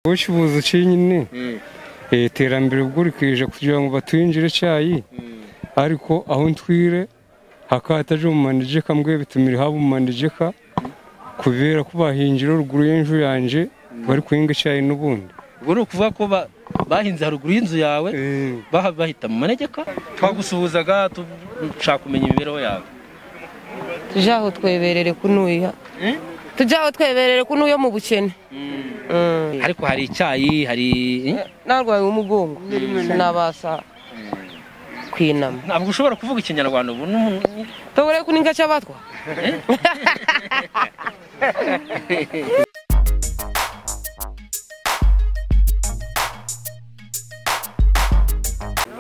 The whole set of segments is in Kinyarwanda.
bucuruza iki nyine iterambere bwurikije kugira ngo batwinjire icyayi ariko aho ntwire hakataje umanegeka mbwe bitumira haba umanegeka kubera ko bahingira ruguru y'inzu yanjye bari guhinga icyayi n'ubundi ubwo ni ukuvuga ko ba- bahinze haruguru y'inzu yawe baha- bahita mu manegeka twagusuhuzaga dushaka kumenya imibereho yawe tujye aho tweberere kunuya tujye aho tweberere kunuya mu bukene Mm. ariko hari icyayi hari narwaye umugongo sinabasha kwinama ntabwo ushobora kuvuga ikinyarwanda ubu ni- ni- tubure kuninga cy'abatwa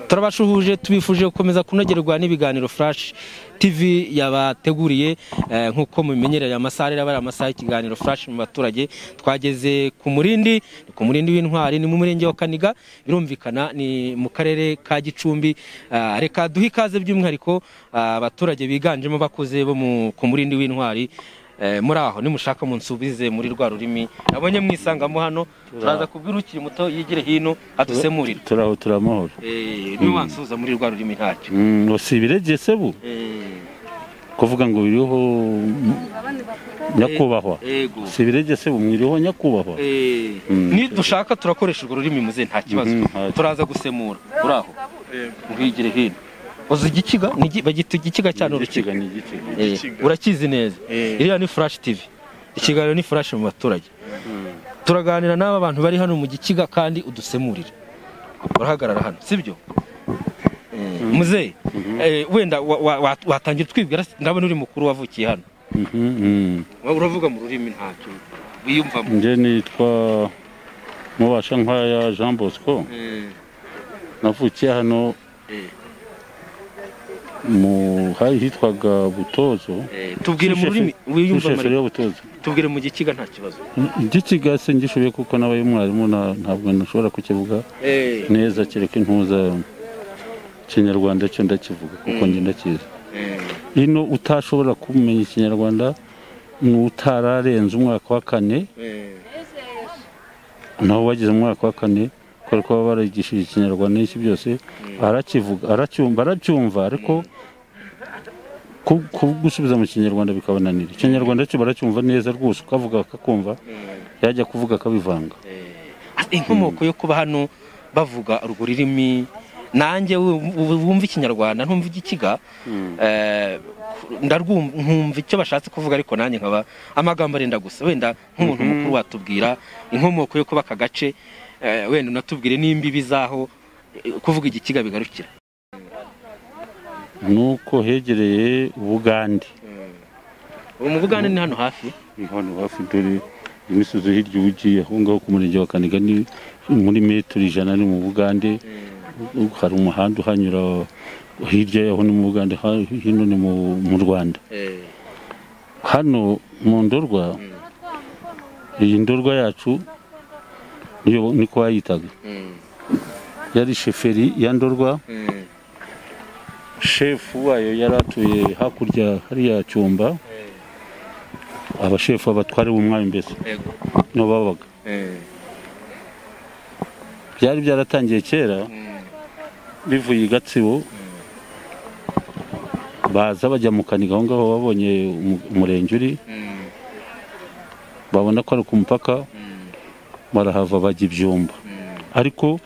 turabashuhuje tubifuje gukomeza kunogerwa n'ibiganiro flash tv yabateguriye eh, nk'uko mubimenyereye amasaha rero aba ari amasaha y'ikiganiro flash mu baturage twageze ku murindi ni ku murindi w'intwari ni mu murenge wa kaniga birumvikana ni mu karere ka gicumbi Ah, reka duhe ikaze by'umwihariko ah, abaturage biganjemo bakuze bo mu- ku murindi w'intwari Eh, muri aho nimushaka munsubize muri rwa rurimi nabonye mwisangamo hano turaza kubwira ukiri muto yigire hino adusemurire turaho turamahoro niwe wansuza muri rwa rurimi ntacyo Mm, si ibiregeye se bu kuvuga ngo biriho nyakubahwa ego si ibiregeye se bu mwiriho nyakubahwa nidushaka turakoresha urwo rurimi muze nta kibazo Mhm, ntacyo. turaza gusemura uraho ngwigire hino uzi igikiga Ni iki- bagita igikiga cyane Igikiga urukiga ni igikiga. Eh, urakizi neza iriya ni flash tv ikiganiro ni flash mu baturage turaganira n'aba bantu bari hano mu gikiga kandi udusemurire urahagarara hano sibyo muzehe eh, wenda wa- wa- wa- watangira twibwira ndabona uri mukuru wavukiye hano Mhm, mm. Wowe uravuga mu rurimi ntacyo wiyumvamo nge nitwa mubasha nkwaya jean bosco navukiye hano Eh. mu hari hitwaga butozo Eh, tubwire mu rurimi wiyumvamo wiyumvamo butozo tubwire mu gikiga nta kibazo igikiga se ngishoboye kuko nabaye umwarimu nta- ntabwo nashobora kukivuga neza kereka intuza ikinyarwanda cyo ndakivuga kuko njye ndakizi hino utashobora kumenya ikinyarwanda ni utararenze umwaka wa kane naho wagize umwaka wa kane kubera ko baba barigishije ikinyarwanda n'iki byose arakivuga aracyumva aracyumva ariko ku- ku- gusubiza mu kinyarwanda bikabananira ikinyarwanda cyo baracyumva neza rwose ukavuga akakumva yajya kuvuga akabivanga Ah, inkomoko yo kuba hano bavuga urwo rurimi nanjye wu- wu- wumva ikinyarwanda ntumva igikiga eh, ndarwumva nkumva icyo bashatse kuvuga ariko nanjye nkaba amagambo arenda gusa wenda nk'umuntu mukuru watubwira inkomoko yo kuba aka gace eh, wenda unatubwire n'imbibi z'aho eh, kuvuga igikiga bigarukira ni uko hegereye ubugande ubu mu bugande ni hano hafi ni hano hafi dore imisozi hirya ugiye aho ngaho ku murenge wa kaniga ni muri metero ijana ni mu bugande hari umuhanda uhanyura hirya yaho ni mu bugande ha- hino ni mu mu rwanda hano mu ndorwa iyi ndorwa yacu niyo niko bayitaga yari sheferi ya ndorwa shefu wayo yari atuye hakurya hariya cyumba abashefu abatware b'umwami mbese Yego. niho babaga byari byaratangiye kera bivuye i gatsibo baza bajya mu kaniga aho ngaho babonye umu- umurenge uri babona ko ari ku mupaka barahava bajya ibyumba ariko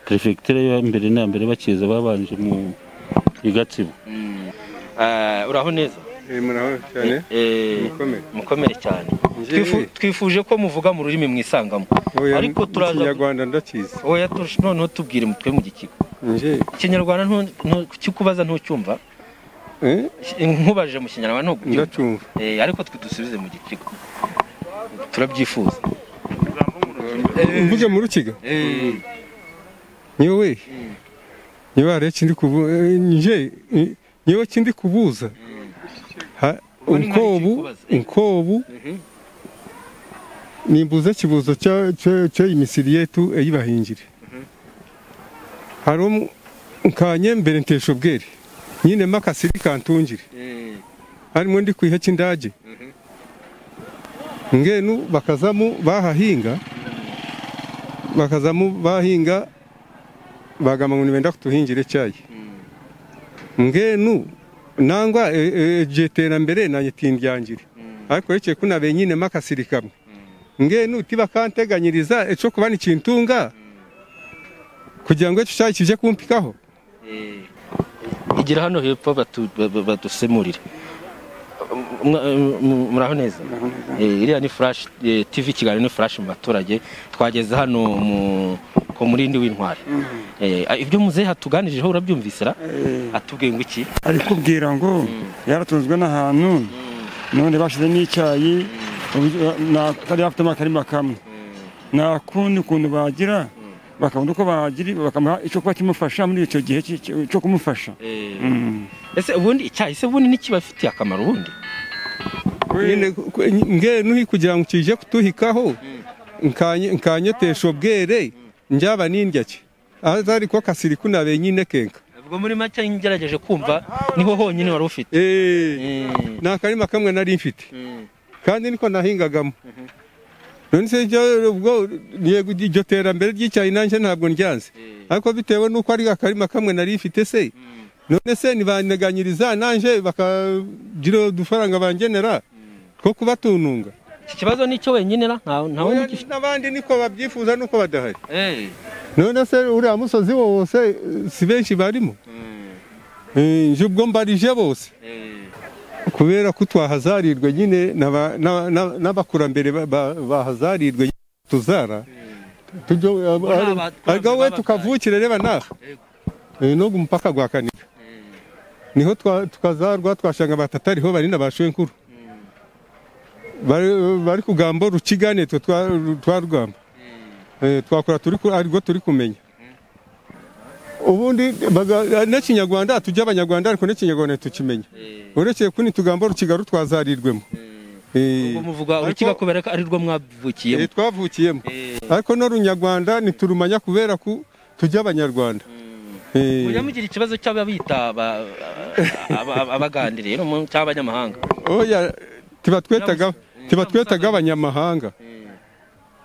perefegitura yo mbere na mbere bakiza babanje mu i gatsibo Eh, uraho neza muraho cyane Eh, mukomere. mukomere cyane Njyewe- Twifu- twifuje ko muvuga mu rurimi mwisangamo oya ariko turaza ikinyarwanda ndakizi oya turusha noneho tubwire mutwe mu gikigo nje ikinyarwanda ntu- ntu- kikubaza ntucyumva eh, nkubajije mu kinyarwanda ntugucyumva ndacyumva Eh, ariko twe dusubize mu gikigo turabyifuza mvuge mu rukiga nyewe nyewe hariyo ikindi kubu- eh, nje eh, nyewe ikindi kubuza Ha- Ubu ni nk'iki nkobu kubaza. nkobu nimbuze kibuzo cya- cya- cya imisiri yetu eyibahingire hari umu- nkanye mbere ntesha ubwere nyine makasiri kantungire harimo ndi kwiha cy'indage ngenu bakazamu bahahinga bakazamo bahinga bagamba ngo nibenda kutuhingira icyayi ngenu nangwa igihe iterambere nanjye tindyangira ariko yekeye ko nabe nyine makasirikamwe ngenu tibakanteganyiriza icyo kuba nikintunga kugira ngo icyo cyayi kijye kumpikaho igira hano hepfo batu- ba- ba- badusemurire Mwa- mu- muraho neza Eh, iriya ni flash eh, tv ikiganiro ni flash mu baturage twageze hano mu ku murindi w'intwari Eh, ah, ibyo muzehe hatuganijeho urabyumvise ra atubwiye ngo iki ari kubwira ngo yaratunzwe n'ahantu none bashize n'icyayi atari afitemo akarima kamwe nta kundi kuntu bagira bakabona uko bagira bakamuha icyo kuba kimufasha muri icyo gihe cy'i- cyo cyo kumufasha Mm. ese ubundi icyayi se ubundi nikibafitiye akamaro ubundi nyine ku- ngenu kugira ngo kijye kutuhikaho nkanye- nkanyotesha ubwere njyaba nindya ki aza ariko kasiriku nabe nyine kenka ubwo muri make ngerageje kumva niho honyine wari ufite Eh, ni akarima kamwe nari mfite kandi niko nahingagamo none se ibyo- ubwo yego iryo terambere ry'icyayi nanjye ntabwo ndyanze ariko bitewe n'uko ari akarima kamwe nari mfite se none se nibaneganyiriza nanjye bakagira udufaranga bangenera two kubatununga iki kibazo ni cyo wenyine ra ntawe ntawe Oya, ugifite n'abandi niko babyifuza nuko badahari Eh. none se uriya musozi wose eh, si benshi barimo Eh, nje ubwo mbarije bose kubera ko twahazarirwe nyine n'aba- n'aba- n'aba- n'abakurambere ba- ba- bahazarirwe tuzara tujye- n'abakurambere ariko we babahaye. tukavukire reba naha Yego. no ku mupaka gwa kanika niho twa- tukazarwa twashanga batatariho bari n'abashuwe nkuru bari bari kugamba rukiga nitwe twa twa rugamba Eh, twakora turi ku- ariko turi kumenya ubundi baga- n'ikinyarwanda tujya abanyarwanda ariko n'ikinyarwanda tukimenya uretse kuni tugambo rukiga rutwazarirwemo Eh, ubwo muvuga ariko- urukiko kubera ko ari rwo eh, mwavukiyemo twavukiyemo ariko n'urunyarwanda ntiturumanya kubera ko tujya abanyarwanda Eh, mujya mugira ikibazo cy'ababita aba- aba- abagandiriye no mu- cyangwa abanyamahanga oya tiba twetaga tiba twetaga abanyamahanga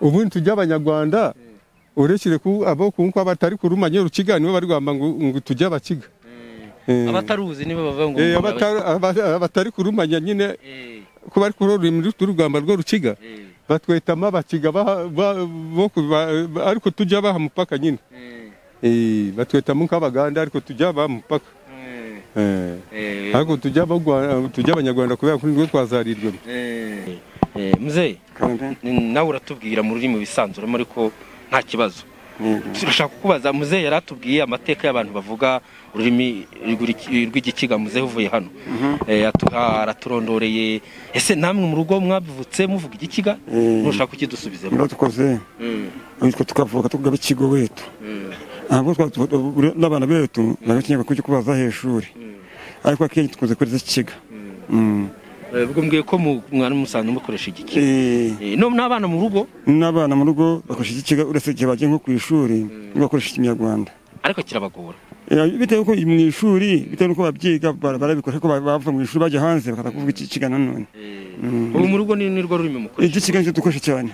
ubundi tujya abanyarwanda urekere ku abo kunko abatari kurumanya urukiga nibo bari kwamba ngo ngo tujya abakiga Eh, abataruzi nibo bavuga ngo eh, mugabo- abatari- aba- abatari kurumanya nyine Eh, ko bari kurorera urugamba rwo rukiga eh, batwetamo abakiga baha- ba- bo kuba- ba- ariko tujya baha mupaka nyine eh, Eh, batwetamo nk'abaganda ariko tujya baha mupaka eh, Eh, eh, ariko tujya abagwa- tujya abanyarwanda kubera ko nibwo twazarirwemo eh, eh, muzehe ni- nawe uratubwira mu rurimi bisanzura muri ko nta kibazo turashaka kukubaza muzehe yari atubwiye amateka y'abantu bavuga ururimi rw'iki- rw'igikiga muzehe uvuye hano Eh, atuha- araturondoreye ese namwe mu rugo mwavutse muvuga igikiga Eh. ntushaka kukidusubizeho niba tukoze bitwo tukavuka tukugaba ikigo wetu ntabwo twa- twa- twa- n'abana betu bagakenerwa kujya kubaza hejuru ariko akenshi dukunze kureza ikiga Mm. Eh, ubwo mbwiye ko mu- mwari musanzwe mukoresha igikiga Eh, Eh, no n'abana mu rugo n'abana mu rugo bakoresha iki kiga uretse igihe bagiye nko ku ishuri bakoresha ikinyarwanda ariko kirabagora Eh, bitewe ko mu ishuri bitewe n'uko babyiga bara- barabikora ariko ba- bava mu ishuri bajya hanze bakaza kuvuga iki kiga nanone ubu mu rugo ni ni rwo rurimi mukoresha iki kiga nicyo dukoresha cyane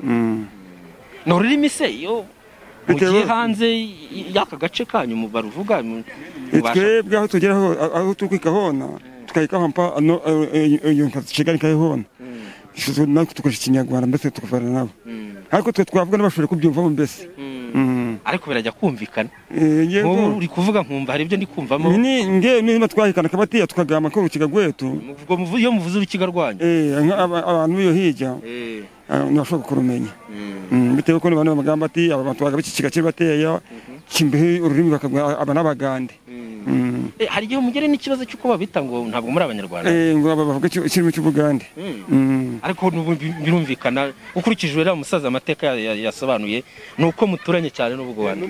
Mm. ni ururimi se iyo mugiye Bitewe- hanze y- y'aka gace kanyu mu- baruvuga mu- Eh, mubasha- twebwe aho tugera aho aho tukika hona tukayikaho mpa ano- ano- eh, iyo kiga nikaye hona Isusu natwe dukoresha ikinyarwanda mbese tukavana nabo ariko twe twavuga n'abashobora kubyumvamo mbese Mm. ariko birajya kumvikana Eh, nk'ubu yego uri kuvuga nkumva hari ibyo ndi kumvamo ni ngewe niba twahikana akabatiya tukagamba ko urukiga rwetu ubwo muvu- iyo muvuze urukiga rwanyu Eh, nka aba- abantu b'iyo hirya Eh, Ah, ntibashobora kurumenya Mm, bitewe ko abantu bagamba ati aba bantu bagaba iki kigace bateya kimbehe ururimi bakavuga aba n'abagande Mm. eh, hari igihe mugere n'ikibazo cy'uko babita ngo ntabwo muri abanyarwanda Eh, ngo aba bavuga iki- ikirimi cy'ubugande Mm. ariko n'ubu bi- birumvikana ukurikije uriya musaza amateka ya- ya- yasobanuye ni uko muturanye cyane n'ubugwanda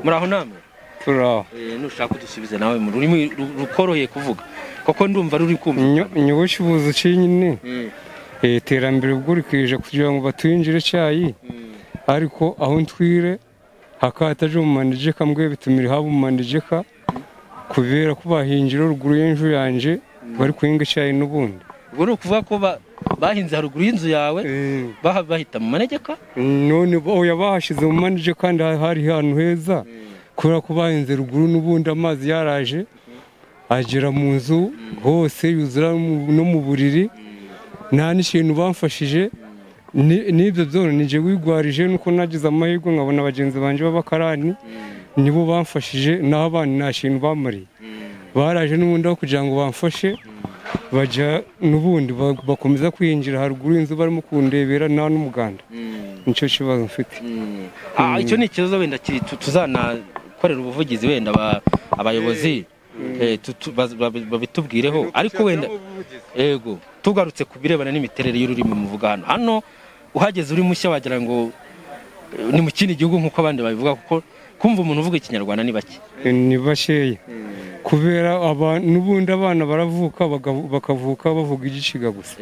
muraho namwe turaho Eh, nushaka udusubize nawe mu rurimi ru- rukoroheye kuvuga koko ndumva ruri kumva nyobushibuzi ucinyine iterambere ubwo rikije kugira ngo batwinjire icyayi ariko aho ntwire hakataje umanije kamwe bitumira haba umanije ka kubera ko bahingira ruguru y'inzu yanjye bari kuhinga icyayi n'ubundi ubwo ni ukuvuga ko ba- bahinze haruguru y'inzu yawe Eh, baha- bahita mu manegeka none oya bahashize mu manije kandi hari ahantu heza kubera ko bahinze ruguru n'ubundi amazi yaraje agera mu nzu hose yuzura mu- no mu buriri nta n'ikintu bamfashije Ni- n'ibyo byose ni njye wigwarije nuko nagize amahirwe nkabona bagenzi banjye b'abakarani nibo bamfashije naho abandi nta kintu bamariye baraje n'ubundi aho kugira ngo bamfashe bajya n'ubundi ba- bakomeza kwinjira haruguru y'inzu barimo kundebera nta n'umuganda nicyo kibazo mfite Ah, icyo ni ikibazo wenda ki- tu- tuzanakorera ubuvugizi wenda aba- abayobozi eh, tu- tu- baz- babi- babitubwireho ariko wenda yego tugarutse ku birebana n'imiterere y'ururimi muvuga hano hano uhageze uri mushya wagira ngo eh, ni mu kindi gihugu nk'uko abandi babivuga kuko kumva umuntu uvuga ikinyarwanda ni bake ni bakeya kubera aba- n'ubundi abana baravuka bagavu- bakavuka bavuga igiciga gusa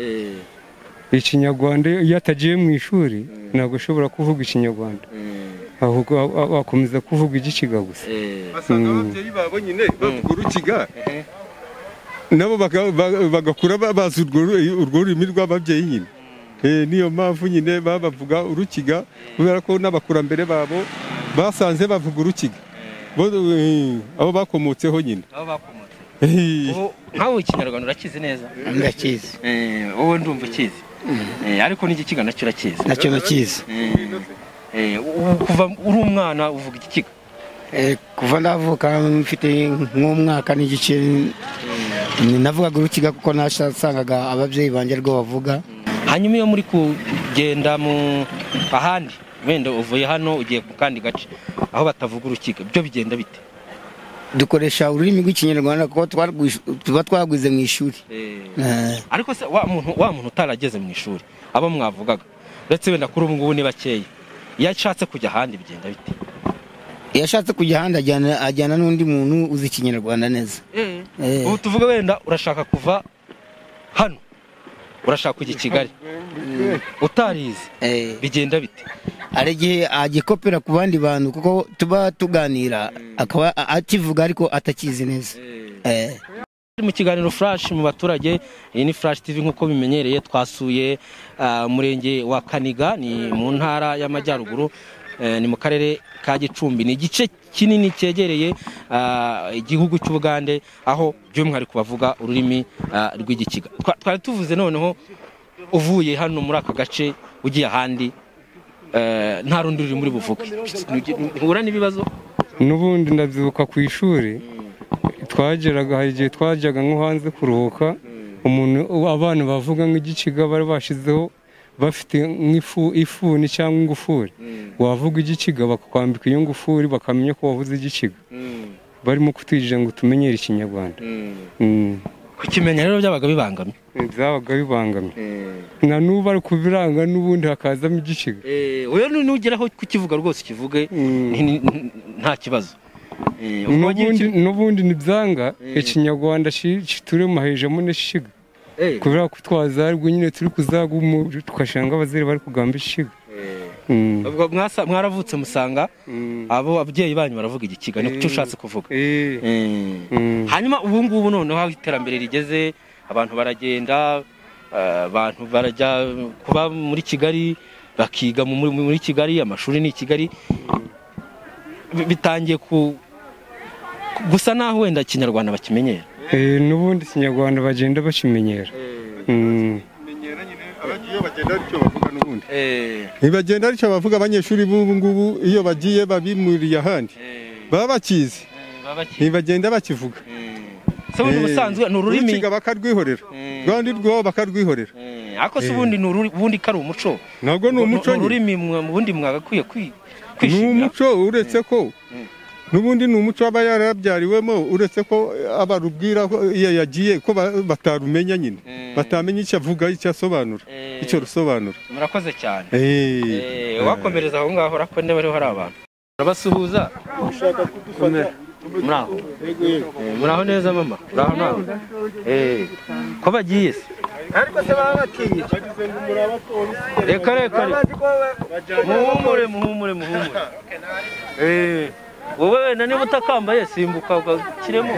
ikinyarwanda iyo atagiye mu ishuri ntabwo ashobora kuvuga ikinyarwanda ahubwo a- a- akomeza kuvuga igiciga gusa basanga ababyeyi babo nyine bavuga urukiga nabo baka- ba- bagakura ba- bazi urwo ru- urwo rurimi rw'ababyeyi nyine Eh, niyo mpamvu nyine babavuga urukiga kubera ko n'abakurambere babo basanze bavuga urukiga Bo- eh, abo bakomotseho nyine aho bakomotse Eh, Ubu nkawe ikinyarwanda urakizi neza ndakizi Eh, wowe ndumva ukizi Eh, ariko n'igiciga nacyo urakizi nacyo ndakizi Eh, ubu kuva uri umwana uvuga igikiga Eh, kuva ndavuka mfite nk'umwaka n'igice ni- navugaga urukiga kuko nasangaga ababyeyi banjye rwo bavuga hanyuma iyo muri kugenda mu ahandi wenda uvuye hano ugiye ku kandi gace aho batavuga urukiga byo bigenda bite dukoresha ururimi rw'ikinyarwanda kuko twarwish- tuba twagwize mu ishuri Eh, ariko se wa muntu wa muntu utarageze mu ishuri abo mwavugaga uretse wenda kuri ubu ngubu ni bakeya iyo ashatse kujya ahandi bigenda bite iyo ashatse kujya ahandi ajyana- ajyana n'undi muntu uzi ikinyarwanda neza Eh. ubu tuvuge wenda urashaka kuva hano urashaka kujya i kigali utarize Eh, bigenda bite hari igihe agikopera ku bandi bantu kuko tuba tuganira akaba a- akivuga ariko atakizi neza Eh. Turi mu kiganiro flash mu baturage iyi ni flash tv nk'uko bimenyereye twasuye ah, umurenge wa kaniga ni mu ntara y'amajyaruguru eh, ni mu karere ka gicumbi ni igice kinini cyegereye ah, igihugu cy'ubugande aho by'umwihariko bavuga ururimi ah, rw'igikiga Twa- twari tuvuze noneho uvuye hano muri aka gace ugiye ahandi eh, nta rundi rurimi uri buvuge ntihura n'ibibazo n'ubundi ndabyibuka ku ishuri twageraga hari igihe twajyaga nko hanze kuruhuka umuntu abana bavuga nk'igiciga bari bashizeho bafite nk'ifu ifuni cyangwa ingufuri wavuga igiciga bakakwambika iyo ngufuri bakamenya ko wavuze igiciga barimo kutwigira ngo tumenyere ikinyarwanda Mm. kukimenya rero byabaga bibangamye byabaga bibangamye na n'ubu ari kubiranga n'ubundi hakazamo igicigo Eh, wewe nu- nugeraho kukivuga rwose ukivuge Mm. ni- ni- nta kibazo Eh, ubwo n'ubundi wagiye- n'ubundi ntibyanga ikinyarwanda ki- kituri mu hejuru n'ishiga Eh, kubera ko twazarwe nyine turi kuzagumu tugasanga abazere bari kugamba ishiga Mm. ubwo mwasa- mwaravutse musanga Mm. abo ababyeyi banyu baravuga igikiga ni cyo ushatse kuvuga Eh. Mm. hanyuma ubu ngubu noneho aho iterambere rigeze abantu baragenda eh, abantu barajya kuba muri kigali bakiga mu- muri muri kigali amashuri ni i kigali Bi- bitangiye ku ku- gusa naho wenda ikinyarwanda bakimenyera Eh, n'ubundi ikinyarwanda bagenda bakimenyera Mm. menyera nyine abandi iyo bagenda aricyo bavuga n'ubundi ntibagenda aricyo bavuga abanyeshuri b'ubu ngubu iyo bagiye babimuriye ahandi baba bakizi ntibagenda bakivuga se ubundi ubusanzwe ni ururimi urukiga bakarwihorera rwandi rwabo bakarwihorera Eh, ariko se ubundi ni uru- ubundi kari umuco ntabwo ni umuco ni nyine ururimi mwa- ubundi mwagakwiye kwi- ni kwishimira umuco uretse ko n'ubundi ni umuco aba yarabyariwemo uretse ko abarubwira ko iyo yagiye ko ba- batarumenya nyine batamenya icyo avuga icyo asobanura Eh. icyo rusobanura murakoze cyane Eh. Eh, wakomereza aho ngaho urako niba ariho hari abantu urabasuhuza muraho Eh, muraho neza mama muraho nawe Eh, ko bagiye se reka reka reka. muhumure muhumure muhumure Eh, wowe wenda niba utakambaye simbuka ugakiremo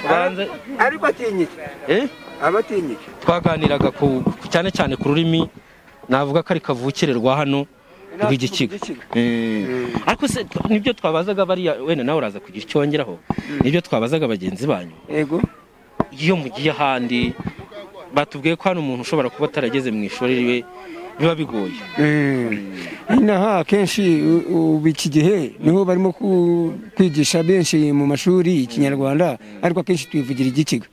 ubanze ariko atinyike eh aba atinyike twaganiraga ku ku- cyane cyane ku rurimi navuga ko ari kavukire rwa hano rw'igikiga Mm. ariko se t- nibyo twabazaga bariya wenda nawe uraza kugira icyo wongeraho nibyo twabazaga bagenzi banyu yego iyo mugiye ahandi batubwiye ko hano umuntu ushobora kuba atarageze mu ishuri riwe biba bigoye inaha akenshi u- ubu iki gihe niho barimo ku- kwigisha benshi mu mashuri ikinyarwanda ariko akenshi twivugira igikiga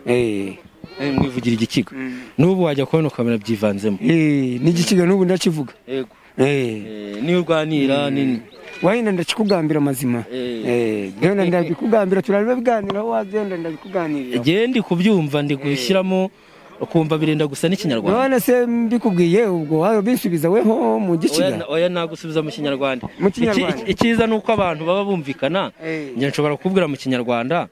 Eh, Eh, mwivugira igikiga n'ubu wajya kubona ukabona byivanzemo eh, n'igikiga n'ubu ndakivuga yego Eh, Eh, niyo urwanira nini wahenda ndakikugambira amazima Eh. Eh, genda ndabikugambira turareba biganiraho wagenda ndabikuganirira igihe ndi kubyumva ndi gushyiramo ukumva birenda gusa n'ikinyarwanda none se mbikubwiye ubwo wawe bisubiza weho mu oya gikiga oya nagusubiza mu kinyarwanda Mu Kinyarwanda. Iki- iki- icyiza ni uko abantu baba bumvikana Eh. njye nshobora kukubwira mu kinyarwanda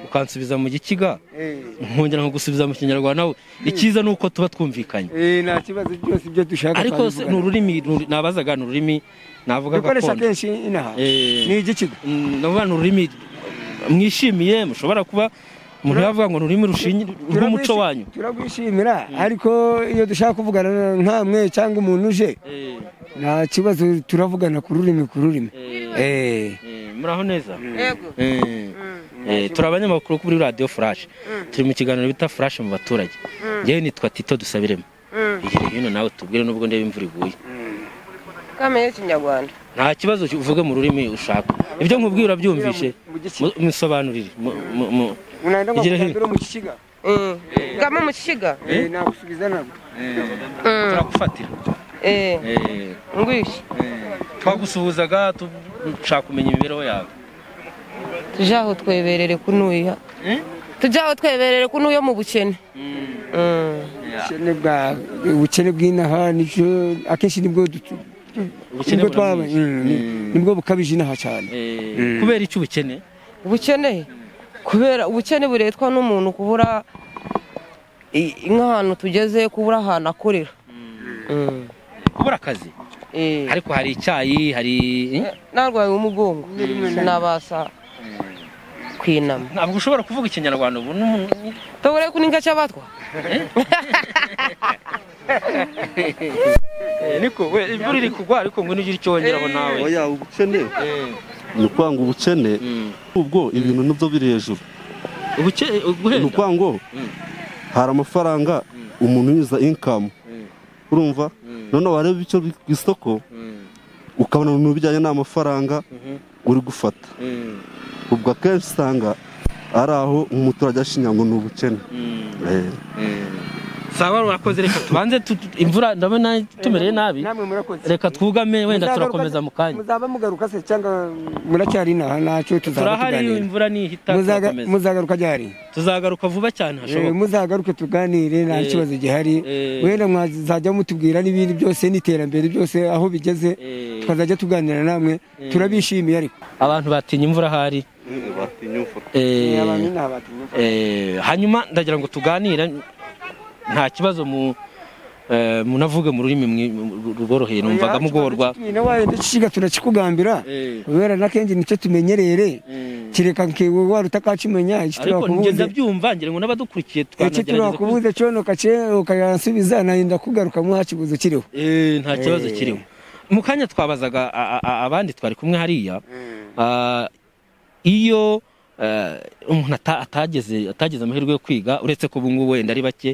ukansubiza mu gikiga Eh, nkongera nkagusubiza mu kinyarwanda nawe icyiza ni uko tuba twumvikanye eh, nta kibazo byose ibyo dushaka ariko se ni twabivugana. ururimi nuru- nabazaga ni ururimi navuga dukoresha gakondo kenshi inaha Eh. ni igikiga Mm, navuga ni ururimi mwishimiye mushobora kuba umuntu yavuga ngo ni ururimi rushingi rw'umuco Turagwishi- wanyu turagwishimira ariko iyo dushaka kuvugana nkamwe cyangwa umuntu uje Eh, nta kibazo turavugana ku rurimi ku rurimi eh, Eh. eh, muraho neza yego Eh, eh, turi abanyamakuru kuri radiyo furashi turi mu kiganiro bita furashi mu baturage yewe nitwa tito dusabiremo igihe hino nawe tubwire nubwo ndeba imvura iguye kamenya ikinyarwanda nta kibazo uvuge mu rurimi ushaka ibyo nkubwiye urabyumvishe Mu- musobanurire mu- mu- mu- unahenda ngo Igira hino. kugambira mu kikiga bwamo mu kiga Eh, nagusubiza nabwo turagufatira Eh, ngwishye twagusuhuzaga dushaka kumenya imibereho yawe tujye aho tweberere kunuya tujye aho tweberere kunuya mu bukene ubukene bwa ubukene bw'inaha nicyo akenshi nibwo dutu- tu- Ubukene nibwo twaba- buramwishe. Mm, ni- nibwo bukabije inaha cyane Eh, kubera icyo ubukene ubukene kubera ubukene buretwa n'umuntu kubura i- nk'ahantu tugeze kubura ahantu akorera Mm. kubura akazi Eh. ariko hari icyayi hari eh? narwaye umugongo sinabasha kwinama ntabwo ushobora kuvuga ikinyarwanda ubu n'umuntu- tobure kuninga cyabatwa niko we imvura iri kugwa ariko ngo nugire icyo wongeraho nawe oya ubukene ni ukwanga ubukene ubwo ibintu nibyo biri hejuru Ubuke- ni guhenda ukwanga hari amafaranga umuntu yuzuza inkamu urumva noneho wareba icyo ku isoko ukabona mu bijyanye n'amafaranga uri gufata ubwo akenshi usanga ari aho umuturage ashinya ngo ni ubukene Eh. sawa urakoze reka tubanze tu- tu- imvura ndabona tumereye nabi namwe murakoze reka twugame wenda Muzagaruka- turakomeza mu kanya muzaba mugaruka se cyangwa muracyari inaha nacyo tuzaba turahari tuganira imvura nihita Muzaga- turakomeza muzagaruka ryari tuzagaruka vuba cyane Eh, hashoboka muzagaruke tuganire nta Eh, kibazo gihari eh. wenda mwazajya mutubwira n'ibindi byose n'iterambere byose aho bigeze Eh. tukazajya tuganira namwe turabishimiye ariko abantu batinya imvura ahari Eh, Abantu ni abatinya. eh, hanyuma ndagira ngo tuganire nta kibazo mu eh, munavuge mu rurimi mwi- mu- ruboroheye numvaga mugorwa Nyine wayenda ikiga turakikugambira Eh. kubera nakenshi nicyo tumenyerere Eh. kireka nkiwe wari utakakimenya ariko iki njye turakubuze ndabyumva ngira ngo n'abadukurikiye iki twanagerageza kuzi- turakubuze cyonoka ukayasubiza narinda kugaruka mwa kibuzo kiriho Eh, nta kibazo kirimo mu kanya twabazaga a- a- a- abandi twari kumwe hariya ah, iyo eh, umuntu ata- atageze atageze amahirwe yo kwiga uretse ko ubu ngubu wenda ari bake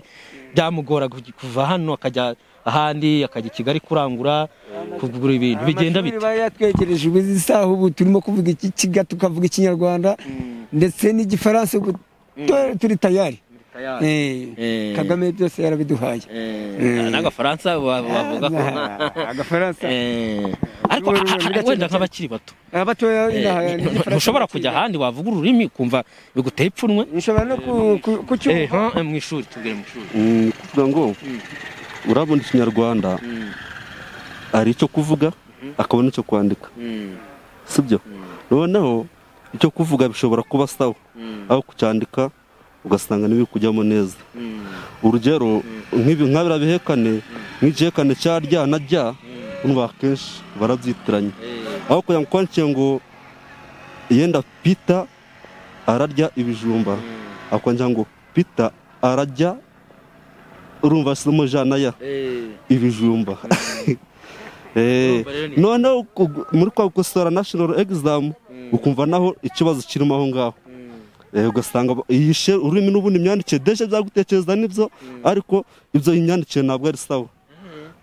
byamugora kuj- kuva hano akajya ahandi akajya i kigali kurangura kugura ibintu bigenda bite Amashuri bari yatwegereje ubu izi saha ubu turimo kuvuga ikikiga tukavuga ikinyarwanda ndetse n'igifaransa ubu tu- turi tayari Eh, Eh. kagame byose yarabiduhaye Eh, n'agafaransa wa- wavuga ko Ah, agafaransa Eh, ariko Ururimi a- a- a- wenda nk'abakiri bato abatoya inaha Eh, n'igifaransa ntushobora kujya ahandi wavuga ururimi ukumva biguteye ipfunwe ushobora no ku- ku- Eh, kucyumva ha, eh, mu ishuri tubwire mu ishuri Mm, kuvuga ngo urabona ikinyarwanda hari icyo kuvuga akabona icyo kwandika sibyo noneho icyo kuvuga bishobora kuba sawa aho kucyandika ugasanga n'ibiri kujyamo neza urugero nk'ibi nka biriya bihekane nk'igihekane cya rya na rya urumva akenshi barabyitiranya aho kugira ngo kwandike ngo yenda pita ararya ibijumba akongera ngo pita ararya urumva simo jana ya ibijumba Eh, noneho ku- muri kwa gukosora national exam ukumva naho ikibazo kirimo aho ngaho Eh, ugasanga ba- yishe ururimi n'ubundi imyandikire deje byagutekereza n'ibyo ariko ibyo imyandikire ntabwo ari sawa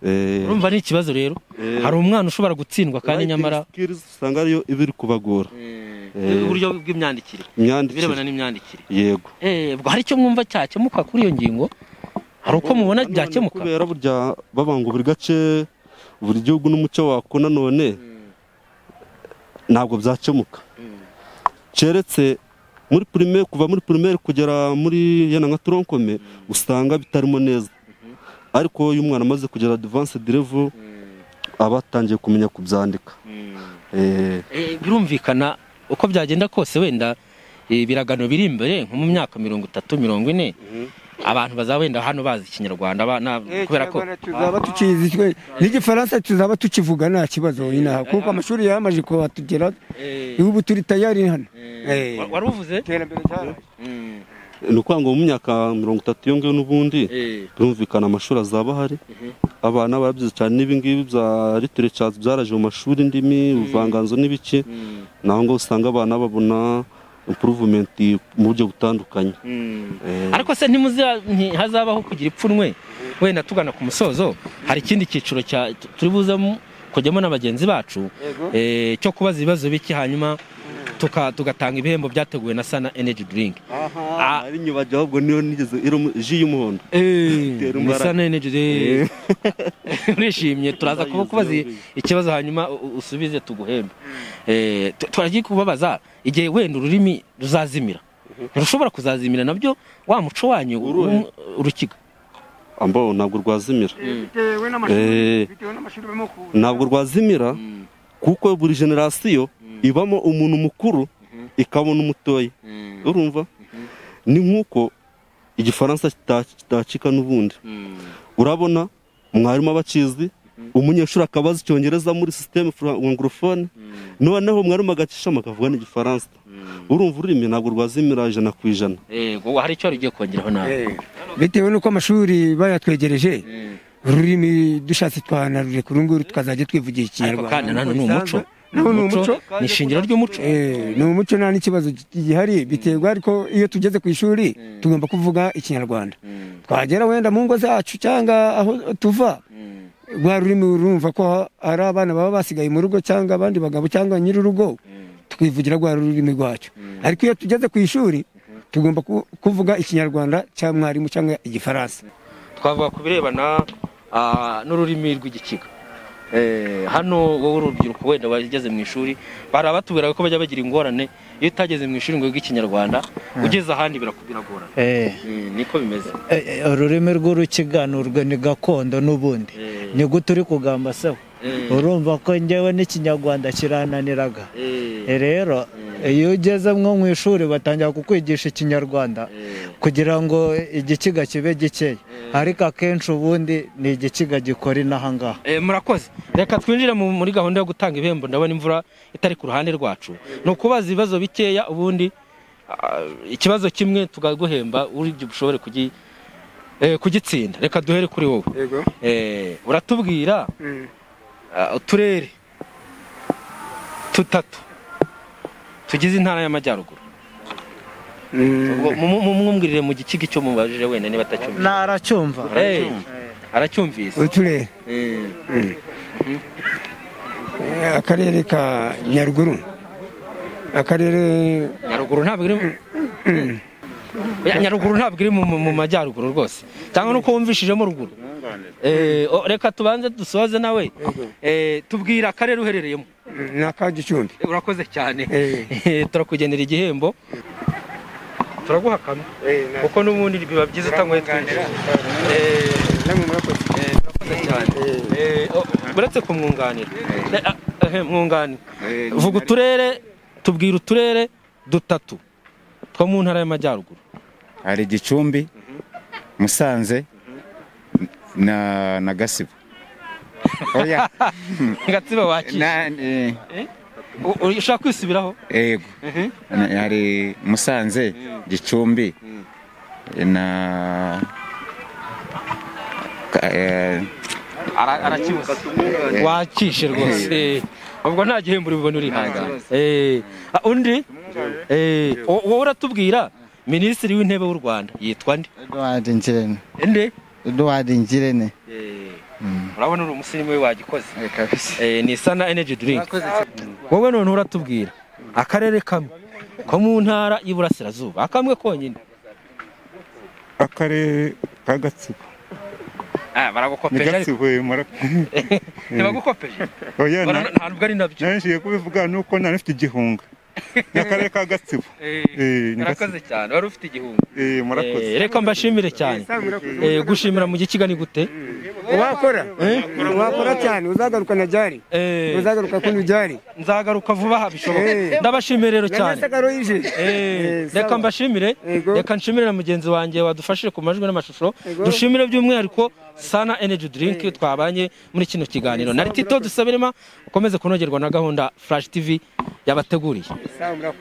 Eh, urumva ni ikibazo rero hari umwana ushobora gutsindwa kandi writing nyamara skills usanga ariyo iba iri kubagora Eh, uburyo bw'imyandikire Imyandikire. birebana n'imyandikire yego Eh, ubwo hari icyo mwumva cyakemuka kuri iyo ngingo hari uko mubona byakemuka kubera burya baba ngo buri gace buri gihugu n'umuco wako nanone ntabwo byakemuka keretse muri primaire kuva muri primaire kugera muri yana nka toronkome usanga bitarimo neza ariko iyo umwana amaze kugera advanced level aba atangiye kumenya kubyandika Eh, Eh, birumvikana uko byagenda kose wenda eh, ibiragano biri imbere nko mu myaka mirongo itatu mirongo ine abantu bazaba wenda hano bazi ikinyarwanda abana- kubera ko tuzaba tukizi twe n'igifaransa tuzaba tukivuga nta kibazo inaha kuko amashuri yamaze kuhatugera ubu turi tayari hano Eh. Wa- wari uvuze ni ukuvuga ngo mu myaka mirongo itatu iyo ngiyo n'ubundi Eh. birumvikana amashuri azaba ahari abana barabyize cyane n'ibingibi bya literature byaraje mu mashuri indimi ubuvanganzo n'ibiki naho ngaho usanga abana babona improvement mu buryo butandukanye Eh, ariko se ntimuzi- ntihazabaho kugira ipfunwe wenda tugana ku musozo hari ikindi cyiciro cya- tu- turi buzemo kujyamo na bagenzi bacu eh, cyo kubaza ibibazo bike hanyuma tuka- tugatanga ibihembo byateguwe na sana energy drink aha binyibajya ahubwo niyo nigeze irimo ji y'umuhondo Itera ni imbaraga. sana energy drink Eh. urishimye turaza kuba kubaza i- ikibazo hanyuma u- u- usubize tuguhembe Eh, tu- turagiye kubabaza igihe wenda ururimi ruzazimira ntirushobora kuzazimira nabyo wa muco wanyu Uruhe? w'u- urukiga ambao ntabwo rwazimira bitewe Eh. bitewe n'amashuri barimo kuza ntabwo rwazimira kuko buri generasiyo ibamo umuntu mukuru ikabona umutoya urumva ni nk'uko igifaransa kita- kitacika n'ubundi urabona mwarimu abakizi umunyeshuri akabaza icyongereza muri sisiteme anglophone noneho mwarimu agacishamo akavuga n'igifaransa urumva ururimi ntabwo rwazimira ijana ku ijana yego hari icyo rugiye kongeraho nawe bitewe n'uko amashuri bayatwegereje ururimi dushatse twanarure kuri uru nguru tukazajya twivugira ariko kandi ikinyarwanda nanone ni umuco naho ni umuco ni ishingiro ry'umuco Eh, ni umuco nta n'ikibazo gihari biterwa ariko iyo tugeze ku ishuri tugomba kuvuga ikinyarwanda twagera wenda mu ngo zacu cyangwa aho tuva rwa rurimi urumva ko ari abana baba basigaye mu rugo cyangwa abandi bagabo cyangwa nyir'urugo tukivugira rwa rurimi rwacu ariko iyo tugeze ku ishuri tugomba ku- kuvuga ikinyarwanda cya mwarimu cyangwa igifaransa twavuga ku birebana ah, n'ururimi rw'igikiga Eh, hano wowe urubyiruko wenda wageze mu ishuri bari abatubwira ko bajya bagira ingorane iyo utageze mu ishuri ngo wige ikinyarwanda ugeze ahandi birakugorana Eh, niko bimeze eh, eh, ururimi rw'urukiga ni urwo- ni gakondo n'ubundi Eh. ni gute uri kugamba se Eh. urumva ko njyewe n'ikinyarwanda kirananiraga Eh. Eh, rero iyo ugeze mwo mu ishuri batangira kukwigisha ikinyarwanda kugira ngo igikiga kibe gikeya ariko akenshi ubundi ni igikiga gikora inaha ngaha Eh, murakoze reka twinjire mu- muri gahunda yo gutanga ibihembo ndabona imvura itari ku ruhande rwacu ni ukubaza ibibazo bikeya ubundi ah, ikibazo kimwe tukaguhemba uribyo ushobore kugi- eh, kugitsinda reka duhere kuri wowe yego Eh, uratubwira Mm. ah, uturere tutatu tugize intara y'amajyaruguru Ubwo mu- mu- mumwumvirire mu gikiga icyo mubajije wenda niba atacyumvise naracyumva Eh, aracyumvise uturere Eh, akarere ka nyaruguru akarere nyaruguru ntabwo iri mu- Ya, nyaruguru ntabwo iri mu- mu mu majyaruguru rwose cyangwa nuko wumvishijemo ruguru Eh, o- reka tubanze dusoze nawe Eh, tubwira akarere uherereyemo ni aka gicumbi Eh, urakoze cyane Eh. Eh, turakugenera igihembo turaguha kamwe kuko n'ubundi biba byiza utanguye twinjira Eh, eh, urakoze cyane Eh, o- uretse kumwunganira Eh, ah, eh, mwunganira vuga uturere tubwira uturere dutatu two mu ntara y'amajyaruguru hari gicumbi musanze na na gasibo oya gatsibo Na- wakira eh, U- u- ushaka kwisubiraho yego Na- hari musanze gicumbi na Ka- eh, arakibuze wakishe rwose Eh, ubwo nta gihembo uribubona uri hanze Eh, ah, undi Eh, wo- wowe uratubwira minisitiri w'intebe w'u rwanda yitwa nde Edward Ngirente. Inde? Edward Ngirente. urabona uri umusirimu we wagikoze Eh, ni sana energy drink wowe none uratubwira akarere kamwe ko mu ntara y'iburasirazuba akamwe konyine akarere ka gatsibo Ah, ni baragukopeje ariko gatsibo mura ntibagukopeje oya Bara- nta nubwo ari nabyo nashije kubivuga nuko nari mfite igihunga ni akarere ka gatsibo Eh, ni murakoze cyane wari ufite igihumbi murakoze. Eh, reka mbashimire cyane Eh, gushimira mu gikiga ni gute wakora wakora cyane uzagarukana ryari uzagaruka kundi ryari nzagaruka vuba aha Eh. bishoboka ndabashimire rero cyane N'amasakaro yije. Eh, Eh, reka sawa. mbashimire reka nshimire na mugenzi wanjye wadufashije ku majwi n'amashusho dushimire by'umwihariko sana energy drink twabanye muri kino kiganiro na tito dusabirema ukomeze kunogerwa na gahunda flash tv yabateguriye